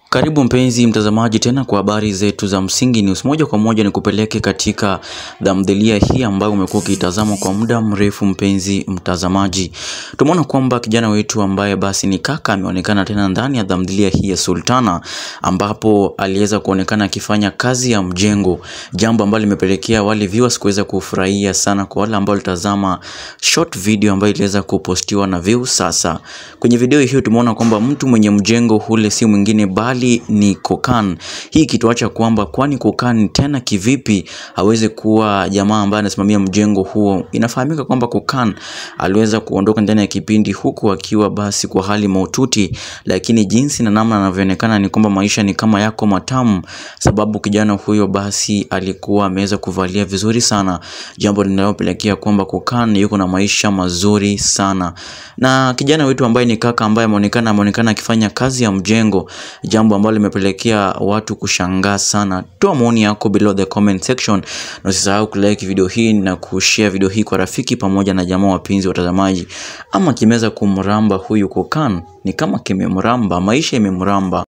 Karibu mpenzi mtazamaji tena kwa habari zetu za Msingi News. Moja kwa moja ni kupeleke katika tamthilia hii ambayo umekuwa ukitazama kwa muda mrefu. Mpenzi mtazamaji, tumeona kwamba kijana wetu ambaye basi ni kaka ameonekana tena ndani ya tamthilia hii ya Sultana, ambapo aliweza kuonekana akifanya kazi ya mjengo, jambo ambalo limepelekea wale viewers kuweza kufurahia sana. Kwa wale ambao walitazama short video ambayo iliweza kupostiwa na Views. Sasa kwenye video hiyo tumeona kwamba mtu mwenye mjengo ule si mwingine bali ni Kokan. Hii kituacha kwamba kwani Kokan tena kivipi aweze kuwa jamaa ambaye anasimamia mjengo huo? Inafahamika kwamba Kokan aliweza kuondoka ndani ya kipindi huku akiwa basi kwa hali mahututi, lakini jinsi na namna anavyoonekana ni kwamba maisha ni kama yako matamu, sababu kijana huyo basi alikuwa ameweza kuvalia vizuri sana, jambo linalopelekea kwamba Kokan yuko na maisha mazuri sana. Na kijana wetu ambaye ni kaka ambaye ameonekana ameonekana akifanya kazi ya mjengo, jambo ambalo limepelekea watu kushangaa sana. Toa maoni yako below the comment section, na usisahau kulike video hii na kushare video hii kwa rafiki pamoja na jamaa wapenzi watazamaji. Ama kimeweza kumramba huyu Kokan, ni kama kimemramba, maisha imemramba.